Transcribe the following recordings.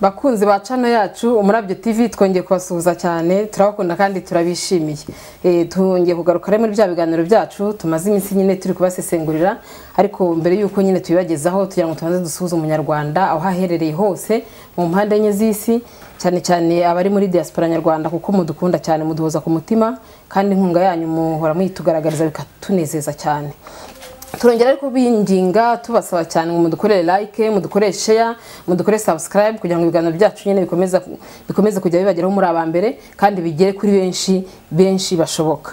bakunzi ba cano yacu umurabyo tv twongeye kubasuhuza cyane turabakunda kandi turabishimiye Eh, twongeye kugaruka rero muri bya biganiro byacu tumaze iminsi nyine turi kubasesengurira ariko mbere y'uko nyine tubibagezaho tugira ngo tubanze dusuhuze umunyarwanda aho aherereye hose mu mpande enye z'isi cyane cyane abari muri diaspora nyarwanda kuko mudukunda cyane muduhoza ku mutima kandi inkunga yanyu muhora muyitugaragariza bikatunezeza cyane turongera ariko binginga tubasaba cyane ngo mudukorere like mudukorere share mudukore subscribe kugira ngo ibiganiro byacu nyine bikomeze bikomeze kujya bibageraho muri aba mbere kandi bigere kuri benshi benshi bashoboka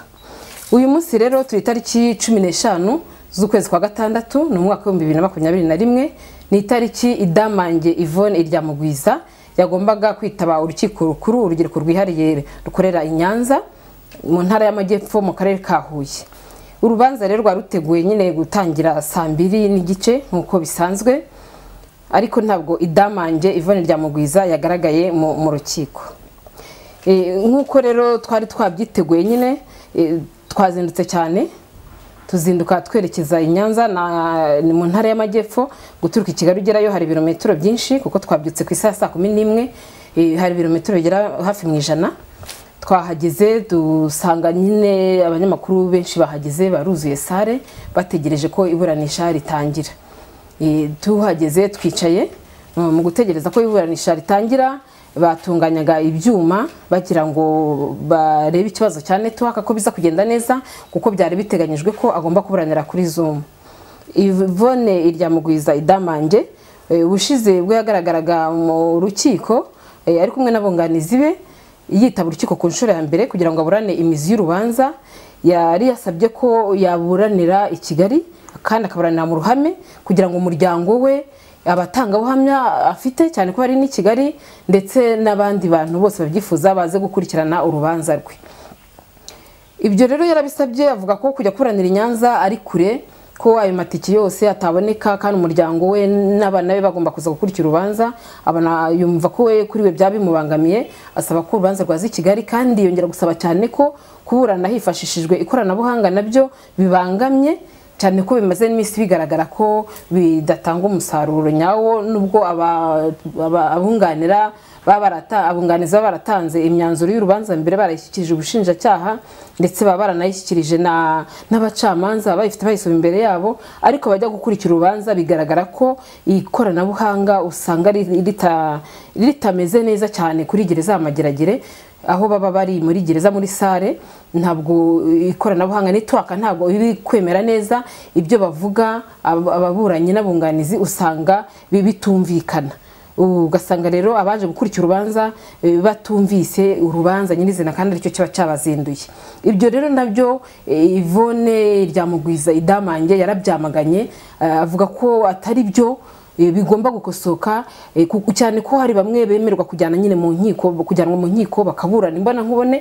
uyu munsi rero turi itariki cumi n'eshanu z'ukwezi kwa gatandatu ni umwaka w'ibihumbi bibiri na makumyabiri na rimwe ni itariki idamange ivone iryamugwiza yagombaga kwitaba urukiko rukuru urugereko rwihariye rukorera i nyanza mu ntara y'amajyepfo mu karere ka huye urubanza rero rwari ruteguye nyine gutangira saa mbiri n'igice nk'uko bisanzwe ariko ntabwo idamange ivone rya mugwiza yagaragaye mu mu rukiko E, nk'uko rero twari twabyiteguye nyine e, twazindutse cyane tuzinduka twerekeza i Nyanza na ni mu ntara y'amajyepfo guturuka i Kigali ugerayo hari ibirometero byinshi kuko twabyutse ku isaha ya saa kumi n'imwe e, hari ibirometero bigera hafi mu ijana twahageze dusanga nyine abanyamakuru benshi bahageze baruzuye sare bategereje ko iburanisha ritangira E, tuhageze twicaye mm, mu gutegereza ko iburanisha ritangira batunganyaga ibyuma bagira ngo barebe ikibazo cya network ko biza kugenda neza kuko byari biteganyijwe ko agomba kuburanira kuri zoom ivone iryamugwiza idamange e, ubushize bwe yagaragaraga mu rukiko e, ari kumwe n'abunganizi be yitaba urukiko ku nshuro ya mbere kugira ngo aburane imizi y'urubanza yari yasabye ko yaburanira i kigali kandi akaburanira mu ruhame kugira ngo umuryango we abatangabuhamya afite cyane ko hari n'i kigali ndetse n'abandi bantu bose babyifuza baze gukurikirana urubanza rwe ibyo rero yarabisabye avuga ko kujya kuranira i Nyanza ari kure ko ayo matike yose ataboneka kandi umuryango we n'abana be bagomba kuza gukurikira urubanza abana yumva ko we kuri we byaba bimubangamiye asaba ko urubanza rwaza i kigali kandi yongera gusaba cyane ko kuburana hifashishijwe ikoranabuhanga nabyo bibangamye cyane ko bimaze n'iminsi bigaragara ko bidatanga umusaruro nyawo nubwo aba- aba- abunganira baba barata- abunganizi baba baratanze imyanzuro y'urubanza mbere barayishyikirije ubushinjacyaha ndetse baba baranayishyikirije na- n'abacamanza bayifite bayisoma imbere yabo ariko bajya gukurikira urubanza bigaragara ko ikoranabuhanga usanga ri- rita- ritameze neza cyane kuri gereza ya mageragere aho baba bari muri gereza muri sare ntabwo ikoranabuhanga nitwaka ntabwo biri kwemera neza ibyo bavuga ab- ababuranyi n'abunganizi usanga bi- bitumvikana Ubu ugasanga rero abaje gukurikira urubanza eh, batumvise urubanza nyirizina kandi aricyo kiba cyabazinduye ibyo rero nabyo eh, Yvonne ryamugwiza idamange yarabyamaganye eh, avuga ko atari byo eh, bigomba gukosoka eh, ku- cyane ko hari bamwe bemerwa kujyana nyine mu nkiko kujyanwa mu nkiko bakaburana imbona nkubone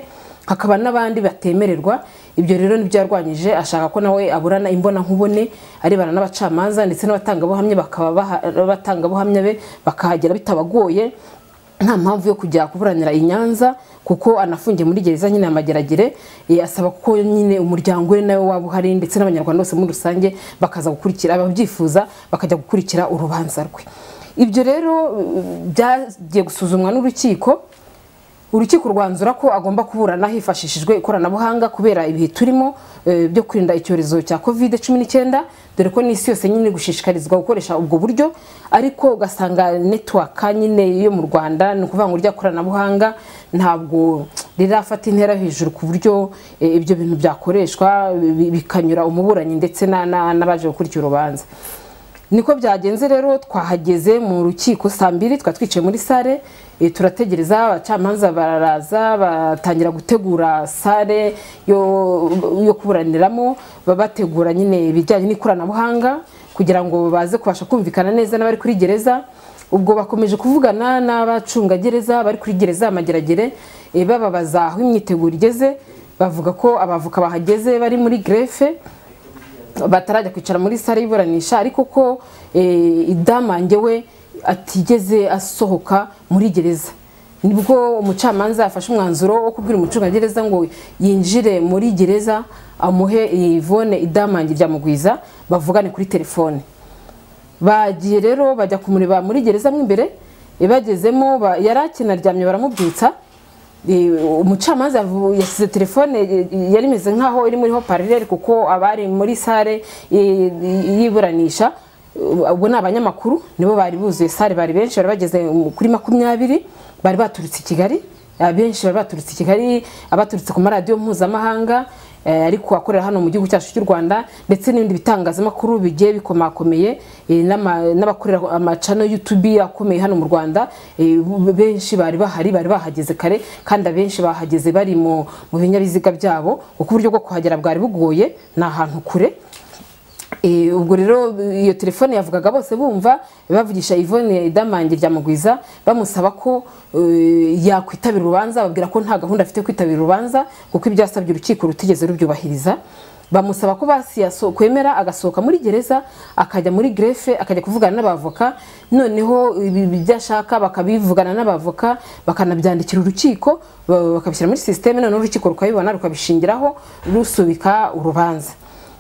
hakaba n'abandi batemererwa ibyo rero nibyo yarwanyije ashaka ko nawe aburana imbona nkubone arebana n'abacamanza ndetse n'abatangabuhamya bakaba baha- abatangabuhamya be bakahagera bitabagoye nta mpamvu yo kujya kuburanira i Nyanza kuko anafungiye muri gereza nyine ya Mageragere eh, asaba ko nyine umuryango we nawe waba uhari ndetse n'abanyarwanda bose muri rusange bakaza gukurikira ababyifuza bakajya gukurikira urubanza rwe ibyo rero eh, byagiye gusuzumwa n'urukiko urukiko rwanzura ko agomba kuburana hifashishijwe ikoranabuhanga kubera ibihe turimo eh, byo kwirinda icyorezo cya covid cumi n'icyenda dore ko n'isi yose nyine iri gushishikarizwa gukoresha ubwo buryo ariko ugasanga netwaka nyine yo mu rwanda ni ukuvuga ngo rya koranabuhanga ntabwo rirafata intera hejuru ku buryo eh, ibyo bintu byakoreshwa bi- bikanyura umuburanyi ndetse na- na- n'abaje gukurikira urubanza niko byagenze rero twahageze mu rukiko saa mbiri twari twicaye muri sare eh, turategereza abacamanza baraza batangira gutegura sare yo, yo kuburaniramo ba- bategura nyine ibijyanye n'ikoranabuhanga kugira ngo baze kubasha kumvikana neza n'abari kuri gereza ubwo bakomeje kuvugana n'abacungagereza bari kuri gereza ya mageragere eh, bababaza aho imyiteguro igeze bavuga ko abavoka bahageze bari muri grefe batarajya kwicara muri sare y'iburanisha ariko ko eh, idamange we atigeze asohoka muri gereza nibwo umucamanza yafashe umwanzuro wo kubwira umucungagereza ngo yinjire muri gereza amuhe ivone idamange ryamugwiza bavugane kuri telefone bagiye rero bajya kumureba muri gereza mo imbere ibagezemo ba- yari akinaryamye baramubyutsa Eh, umucamanza yavu- yashyize telefone eh, yari imeze nkaho iri muri hoparlere kuko abari muri sale eh, y'iburanisha eh, ubwo ni abanyamakuru nibo bari buzuye sale bari benshi bari bageze mu- kuri makumyabiri bari baturutse i kigali abenshi bari baturutse i kigali abaturutse ku maradiyo mpuzamahanga eh, ariko akorera hano mu gihugu cyacu cy'u rwanda ndetse n'ibindi bitangazamakuru bigiye bikomakomeye eh, n'ama- n'abakorera amacano y'utubi akomeye hano mu rwanda eh, bu- benshi bari bahari bari bahageze kare kandi abenshi bahageze bari mu mu binyabiziga byabo kuko uburyo bwo kuhagera bwari bugoye ni ahantu kure Eh, ubwo rero iyo telefone yavugaga bose bumva bavugisha Yvonne Idamange rya Mugwiza bamusaba ko eh, yakwitabira urubanza babwira ko nta gahunda afite yo kwitabira urubanza kuko ibyasabye urukiko rutigeze rubyubahiriza bamusaba ko basi yaso- kwemera agasohoka muri gereza akajya muri grefe akajya kuvugana n'abavoka noneho ibi ibyo ashaka bakabivugana n'abavoka bakanabyandikira urukiko ba- bakabishyira muri sisiteme noneho urukiko rukabibona rukabishingiraho rusubika urubanza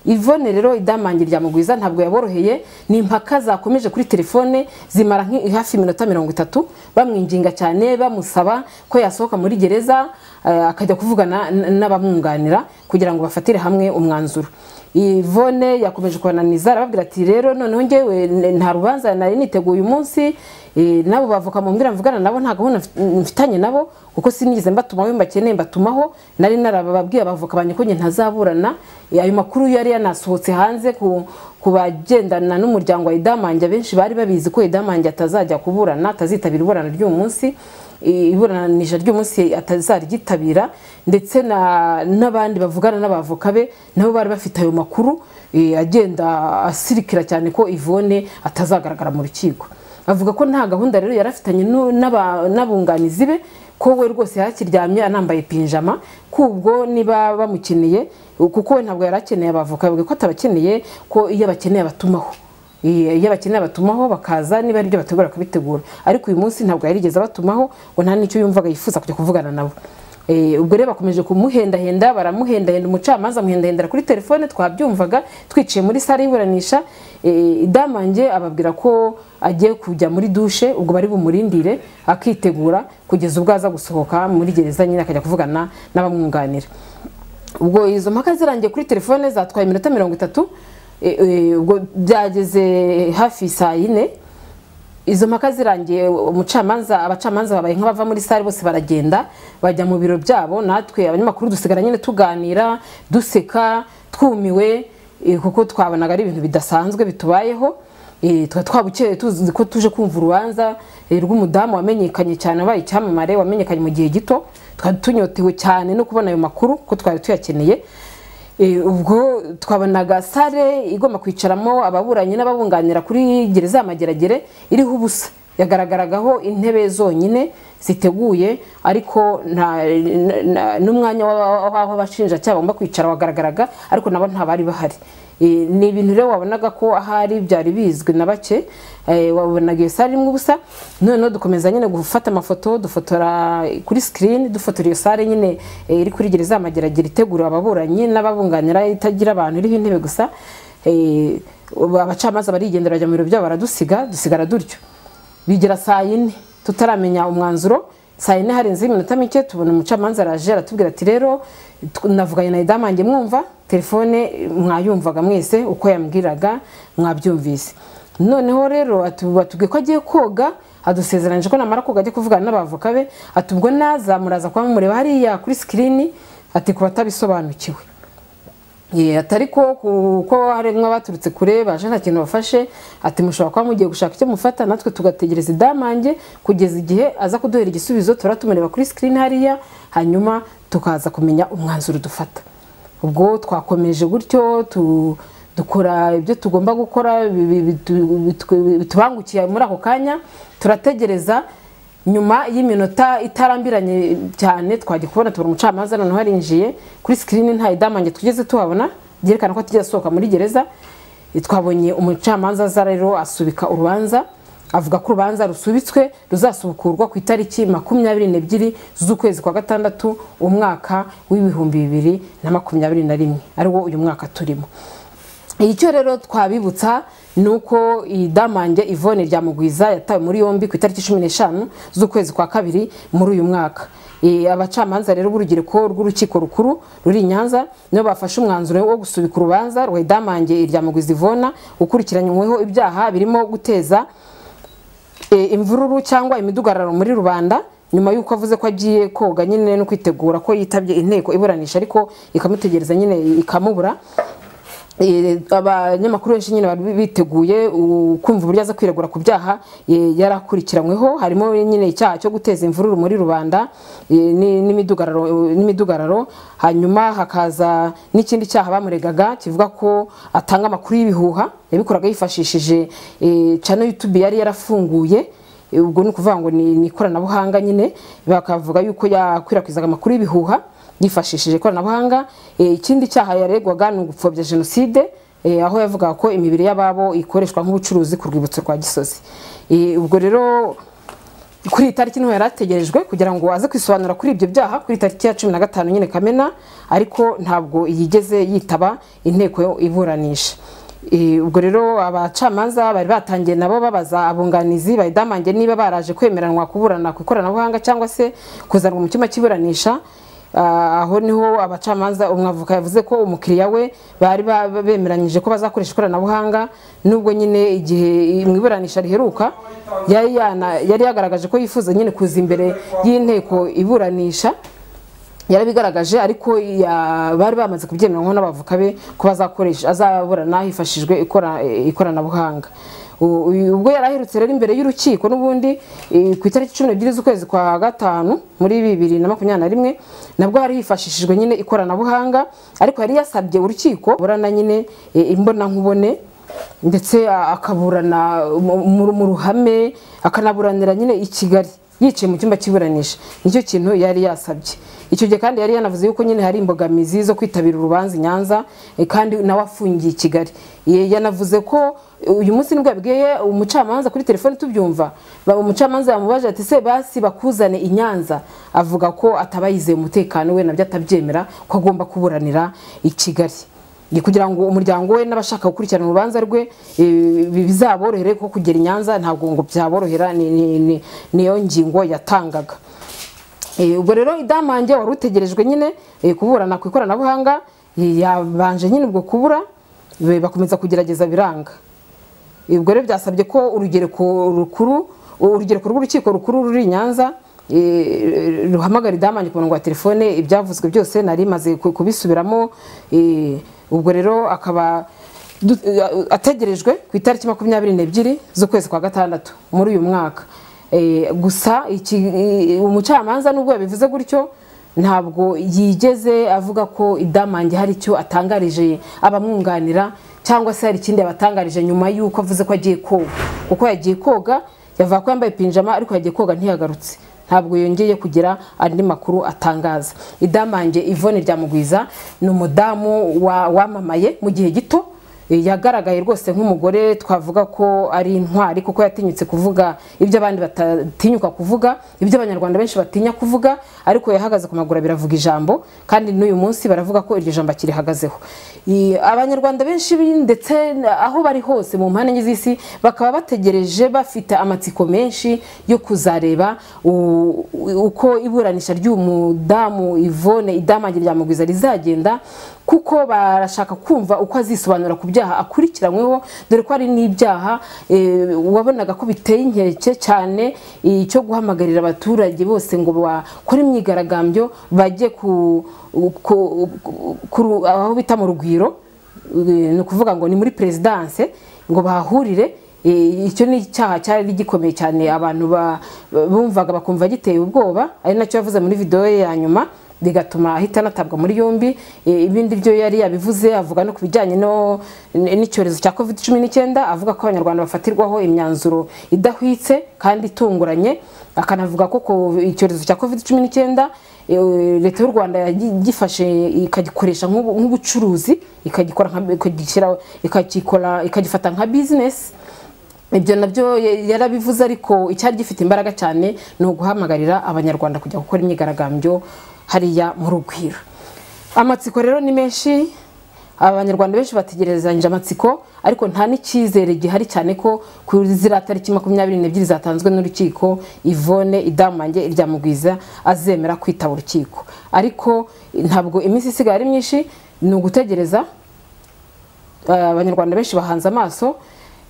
Yvonne rero idamange rya mugwiza ntabwo yaboroheye ni impaka zakomeje kuri telefone zimara nki- hafi iminota mirongo itatu bamwinginga cyane bamusaba ko yasohoka muri gereza eh, akajya kuvugana n- n'abamwunganira kugira ngo bafatire hamwe umwanzuro Yvonne yakomeje kubananiza arababwira ati rero noneho njyewe n- nta rubanza nari niteguye uyu munsi eh, nabo bavoka mu mbwira mvugana nabo nta gahunda mfi- mfitanye nabo kuko sinigeze mbatumaho iyo mbakeneye mbatumaho nari narababwiye abavoka banjye ko njye ntazaburana Eh, ayo makuru yari yanasohotse hanze ku ku bagendana n'umuryango wa idamange abenshi bari babizi ko idamange atazajya kuburana atazitabira iburana ry'uyu munsi Eh, iburanisha ry'umunsi atazaryitabira ndetse na- n'abandi bavugana n'abavoka be nabo bari bafite ayo makuru eh, agenda asirikira cyane ko Yvonne atazagaragara mu rukiko avuga ko nta gahunda rero yari afitanye nu- n'aba- n'abunganizi be ko we rwose yakiryamye anambaye pinjama kubwo niba bamukeneye kuko we ntabwo yari akeneye abavoka avuga ko atabakeneye ko iyo abakeneye abatumaho I- iyo abakeneye abatumaho bakaza niba ari byo bategura bakabitegura ariko uyu munsi ntabwo yarigeze abatumaho ngo nta n'icyo yumvaga yifuza kujya kuvugana nabo Eh, ubwo rero bakomeje kumuhendahenda baramuhendahenda umucamanza amuhendahendera kuri telefone twabyumvaga twiciye muri sare y'iburanisha Eh, idamange ababwira ko agiye kujya muri dushe ubwo bari bumurindire akitegura kugeza ubwo aza gusohoka muri gereza nyine akajya kuvugana n'abamwunganira ubwo izo mpaka zirangiye kuri telefone zatwaye iminota mirongo itatu eh, eh, ubwo byageze hafi saa yine izo mpaka zirangiye umucamanza abacamanza babaye nk'abava muri sare bose baragenda bajya mu biro byabo natwe abanyamakuru dusigara nyine tuganira duseka twumiwe eh, kuko twabonaga ari ibintu bidasanzwe bitubayeho eh, tuba twabukereye tuzi ko tuje kumva urubanza eh, rw'umudamu wamenyekanye cyane wabaye icyamamare wamenyekanye mu gihe gito twari tunyotewe cyane no kubona ayo makuru kuko twari tuyakeneye Eh, ubwo twabonaga sare igomba kwicaramo ababuranyi n'ababunganira kuri gereza ya mageragere iriho ubusa yagaragaragaho intebe zonyine ziteguye ariko nta na- na- n'umwanya w'aba- w'aho abashinjacyaha bagomba kwicara wagaragaraga ariko nabo nta bari bahari Eh, ni ibintu rero wabonaga ko ahari byari bizwi na bake eh, wabonaga iyo sare irimo ubusa noneho dukomeza nyine gufata amafoto dufotora kuri sikirini dufotora iyo sare nyine eh, iri kuri gereza ya mageragere itegura ababuranyi n'ababunganira itagira abantu iriho intebe gusa eh, ubu abacamanza barigendera bajya mu biro byabo baradusiga dusigara dutyo bigera saa yine tutaramenya umwanzuro saa yine harenzeho iminota mike tubona umucamanza araje aratubwira ati rero tw- navuganye na idamange mwumva telefone eh, mwayumvaga mwese uko yambwiraga mwabyumvise noneho rero atu- batubwiye ko agiye koga adusezeranyije ko namara koga ajya kuvugana n'abavoka be ati ubwo naza muraza kuba mumureba hariya kuri sikirini ati ku batabisobanukiwe Ye, atari ko kuko harimo abaturutse kure baje nta kintu bafashe ati mushobora kuba mugiye gushaka icyo mufata natwe tugategereza idamange kugeza igihe aza kuduhera igisubizo tura tumureba kuri sikirini hariya hanyuma tukaza kumenya umwanzuro dufata ubwo twakomeje gutyo tu- dukora ibyo tugomba gukora bi- bi- bitu- bitu- bitubangukiye muri ako kanya turategereza nyuma y'iminota itarambiranye cyane twagiye kubona tubona umucamanza noneho yarinjiye kuri sikirini nta idamange tugeze tuhabona byerekana ko atigeze asohoka muri gereza twabonye umucamanza aza rero asubika urubanza avuga ko urubanza rusubitswe ruzasubukurwa ku itariki makumyabiri n'ebyiri z'ukwezi kwa gatandatu umwaka w'ibihumbi bibiri na makumyabiri na rimwe ariwo uyu mwaka turimo icyo rero twabibutsa ni uko idamange ivone rya mugwiza yatawe muri yombi ku itariki cumi n'eshanu z'ukwezi kwa kabiri muri uyu mwaka Eh, abacamanza rero b'urubyiruko rw'urukiko rukuru ruri i nyanza nibo bafashe umwanzuro wo gusubika urubanza rwa idamange irya mugwiza ivona ukurikiranyweho ibyaha birimo guteza eh, imvururu cyangwa imidugararo muri rubanda nyuma y'uko avuze ko agiye koga nyine no kwitegura ko yitabye inteko iburanisha ariko ikamutegereza nyine ikamubura Eh, abanyamakuru benshi nyine bari biteguye u- kumva uburyo aza kwiregura ku byaha eh, yari akurikiranyweho harimo nyine icyaha cyo guteza imvururu muri rubanda eh, ni- n'imidugararo n'imidugararo. hanyuma hakaza n'ikindi cyaha bamuregaga kivuga ko atanga amakuru y'ibihuha yabikoraga yifashishije eh, channel YouTube yari yarafunguye ubwo ni ukuvuga ngo ni ni ikoranabuhanga nyine bakavuga yuko yakwirakwizaga amakuru y'ibihuha yifashishije ikoranabuhanga Eh, ikindi cyaha yaregwaga ni ugupfobya jenoside eh, aho yavugaga ko imibiri y'ababo ikoreshwa nk'ubucuruzi ku rwibutso rwa gisozi Eh, ubwo rero kuri iyi tariki niho yari ategerejwe kugira ngo aze kwisobanura kuri ibyo byaha kuri tariki ya cumi na gatanu nyine kamena ariko ntabwo yigeze yitaba inteko iburanisha Eh, ubwo rero abacamanza bari batangiye nabo babaza abunganizi bayidamange niba baraje kwemeranwa kuburana ku ikoranabuhanga cyangwa se kuzanwa mu cyumba cy'iburanisha Ah, aho niho abacamanza umwavoka yavuze ko umukiriya we bari ba- ba- bemeranyije ko bazakoresha ikoranabuhanga nubwo nyine igihe mu iburanisha riheruka yari yana- yari yagaragaje ko yifuza nyine kuza imbere y'inteko iburanisha yarabigaragaje ariko ya- bari bamaze kubyemeranywa n'abavoka be ko bazakoresha azaburana hifashishijwe ikora- ikoranabuhanga U- uyu- ubwo yari aherutse rero imbere y'urukiko n'ubundi eh, ku itariki cumi n'ebyiri z'ukwezi kwa gatanu muri bibiri na makumyabiri na rimwe nabwo hari hifashishijwe nyine ikoranabuhanga ariko yari yasabye urukiko burana nyine eh, imbonankubone ndetse a- akaburana mu- mu mu ruhame akanaburanira nyine i kigali yicaye mu cyumba cy'iburanisha nicyo kintu yari yasabye icyo gihe kandi yari yanavuze yuko nyine hari imbogamizi zo kwitabira urubanza i nyanza eh, kandi nawe afungiye i kigali Ye- yanavuze ko eh, uyu munsi nibwo yabwiye umucamanza kuri telefone tubyumva ba- umucamanza yamubajije ati se basi bakuzane i nyanza avuga ko ataba yizeye umutekano we nabyo atabyemera ko agomba kuburanira i kigali ni kugira ngo umuryango we n'abashaka gukurikirana urubanza rwe eh, bi- bizaborohere ko kugera i nyanza ntabwo ngo byaborohera ni- ni- ni- niyo ngingo yatangaga Eh, ubwo rero idamange wari utegerejwe nyine eh, kuburana ku ikoranabuhanga eh, yabanje nyine ubwo kubura be- bakomeza kugerageza biranga ubwo rero byasabye ko urugereko rukuru urugereko rw'urukiko rukuru ruri i nyanza eh, ruhamagara idamange ku murongo wa telefone ibyavuzwe byose nari maze kubisubiramo eh, ubwo rero akaba du- eh, ategerejwe ku itariki makumyabiri n'ebyiri z'ukwezi kwa gatandatu muri uyu mwaka Eh, gusa iki- eh, umucamanza nubwo yabivuze gutyo ntabwo yigeze avuga ko idamange hari icyo atangarije abamwunganira cyangwa se hari ikindi yabatangarije nyuma y'uko avuze ko agiye koga kuko yagiye koga yavuga ko yambaye pinjama ariko yagiye koga ntiyagarutse ntabwo yongeye kugira andi makuru atangaza idamange ivone rya mugwiza ni umudamu wa- wamamaye mu gihe gito Eh, yagaragaye rwose nk'umugore twavuga ko ari intwari kuko yatinyutse kuvuga ibyo abandi batatinyuka kuvuga ibyo abanyarwanda benshi batinya kuvuga ariko yahagaze ku maguru biravuga ijambo kandi n'uyu munsi baravuga ko iryo jambo akirihagazeho I- abanyarwanda benshi bi- ndetse na- aho bari hose mu mpande enye z'isi bakaba bategereje bafite amatsiko menshi yo kuzareba u- u- uko iburanisha ry'uyu mudamu Yvonne idamange rya mugwiza rizagenda kuko barashaka kumva uko azisobanura ku byaha akurikiranyweho dore ko hari n'ibyaha eh, wabonaga ko biteye inkeke cyane eh, cyo guhamagarira abaturage bose ngo bakore imyigaragambyo bajye ku, ku- ku- ku- aho bita mu rugwiro eh, ni ukuvuga ngo ni muri perezidanse ngo bahahurire Eh, icyo ni icyaha cyari gikomeye cyane abantu ba- bumvaga bakumva giteye ubwoba ari nacyo yavuze muri videwo ye ya nyuma bigatuma ahita anatabwa muri yombi Eh, ibindi byo yari yabivuze avuga no ku bijyanye no- n- n'icyorezo cya covid cumi n'icyenda avuga ko abanyarwanda bafatirwaho imyanzuro idahwitse kandi itunguranye akanavuga ko ko icyorezo cya covid cumi n'icyenda eh, leta y'u rwanda yagifashe ikagikoresha nk'ubu- nk'ubucuruzi ikagikora nka- ikagishyira- ikagikora- ikagifata nka business ibyo nabyo ya- yarabivuze ariko icyari gifite imbaraga cyane ni uguhamagarira abanyarwanda kujya gukora imyigaragambyo hariya mu rugwiro amatsiko rero ni menshi abanyarwanda benshi bategerezanyije amatsiko ariko nta n'icyizere gihari cyane ko ku ziriya tariki makumyabiri n'ebyiri zatanzwe n'urukiko ivone idamange iryamugwiza azemera kwitaba urukiko ariko ntabwo iminsi isigaye ari myinshi ni ugutegereza eh, abanyarwanda benshi bahanze amaso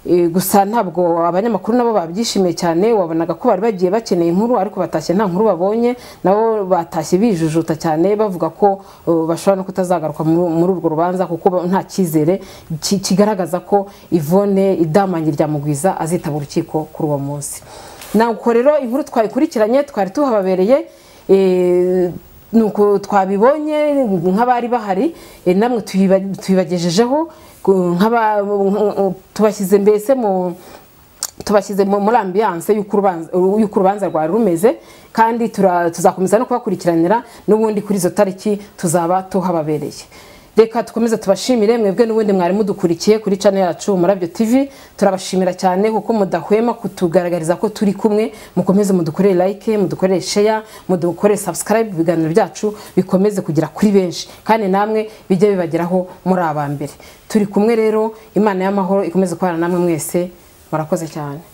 eh, gusa ntabwo abanyamakuru nabo babyishimiye cyane wabonaga ko bari bagiye bakeneye inkuru ariko batashye nta nkuru babonye nabo batashye bijujuta cyane bavuga ko eh, bashobora no kutazagaruka mu- muri urwo rubanza kuko ba- nta cyizere ki- kigaragaza ko Yvonne idamanyi rya mugwiza azitaba urukiko kuri uwo munsi nuko rero inkuru twayikurikiranye twari tuhababereye eh, nuko twabibonye nk'abari bahari eh, namwe tuyiba- tuyibagejejeho ku- nk'aba- nk- tubashyize mbese mu tubashyize mu- muri ambiyanse y'uko urubanza- y'uko urubanza rwari rumeze kandi tura- tuzakomeza no kubakurikiranira n'ubundi kuri izo tariki tuzaba tuhababereye reka dukomeze tubashimire mwebwe n'ubundi mwari mudukurikiye kuri channel yacu murabyo tv turabashimira cyane kuko mudahwema kutugaragariza ko turi kumwe mukomeze mudukorere like mudukorere share mudukorere subscribe ibiganiro byacu bikomeze kugera kuri benshi kandi namwe bijye bibageraho muri aba mbere turi kumwe rero imana y'amahoro ikomeze kubana namwe mwese murakoze cyane